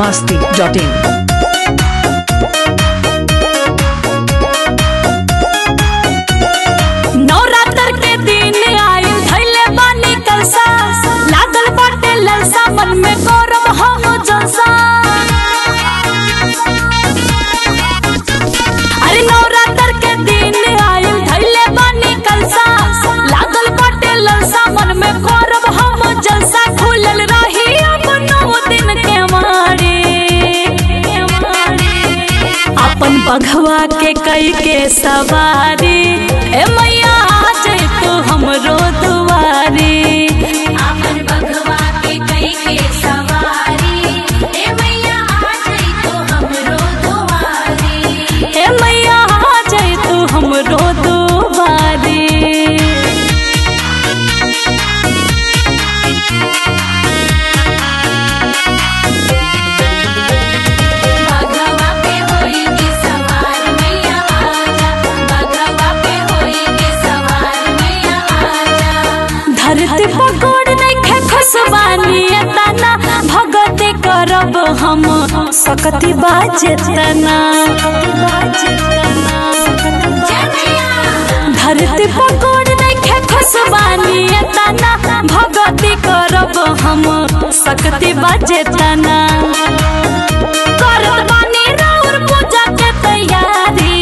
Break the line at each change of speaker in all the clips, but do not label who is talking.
masti.in.
Navratra के दिन आइल धैले बानी कलसा लागल बाटे ललसा मन में गौरव हम जलसा अरे नवरात्र के दिन आइल धैले बानी कलसा लागल बाटे ललसा मन में गौरव हम जलसा खुलल रही अब नौ दिन के मारे अपन बघवा के कई के सवारी ए मैया आ जाए तो हमरो दुआरी
आपन बघवा के कई के सवारी ए मैया आ जाई तो हमरो दुआरी
ए मैया आ जाए तो हमरो दुआरी
बघवा पे होई के सवार मैया आजा बघवा पे होई के सवार मैया आजा
धरती पकोड़ नइखे खसबानी तना भगत करब हम सकती बाजे तना धरती पकोड़ नइखे खसबानी तना भगती करब हम सकती बाजे तना करत बानी राउर पूजा के तैयारी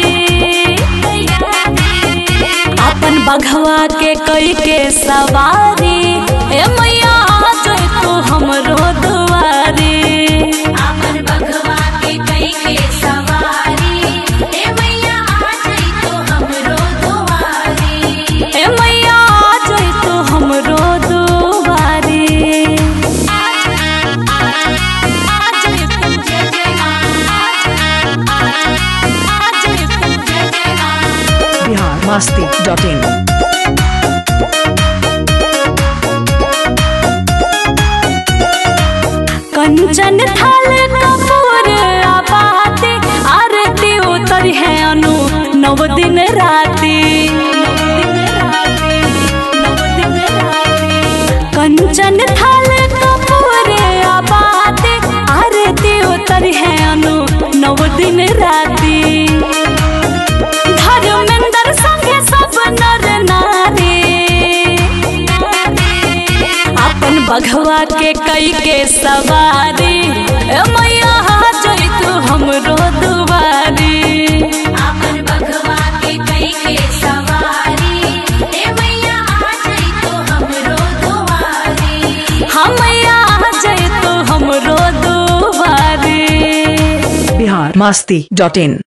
अपन बघवा के कई के सवारी ए मैया आ जाए तो हमरो दुआरी
आपन बघवा के कई के सवारी ए मैया आ जाई तो हमरो दुआरी
ए मैया आ जाए तो हमरो दुआरी
Bihar masti.in.
कंचन थाल कपूर आबाते आरती उतर है अनु नव दिन राती कंचन थाल कपूर आबाते आरती उतर है अनु नव दिन राती धर्मेंद्र संगे सब नर नारी अपन बघवा के कई के सवारी ए मैया आ जाई तू हमरो दुआरी
आपन बघवा के कई के सवारी ए मैया आ जाई तो हमरो दुआरी
हम मैया आ जाई तू हमरो दुआरी
Bihar masti.in.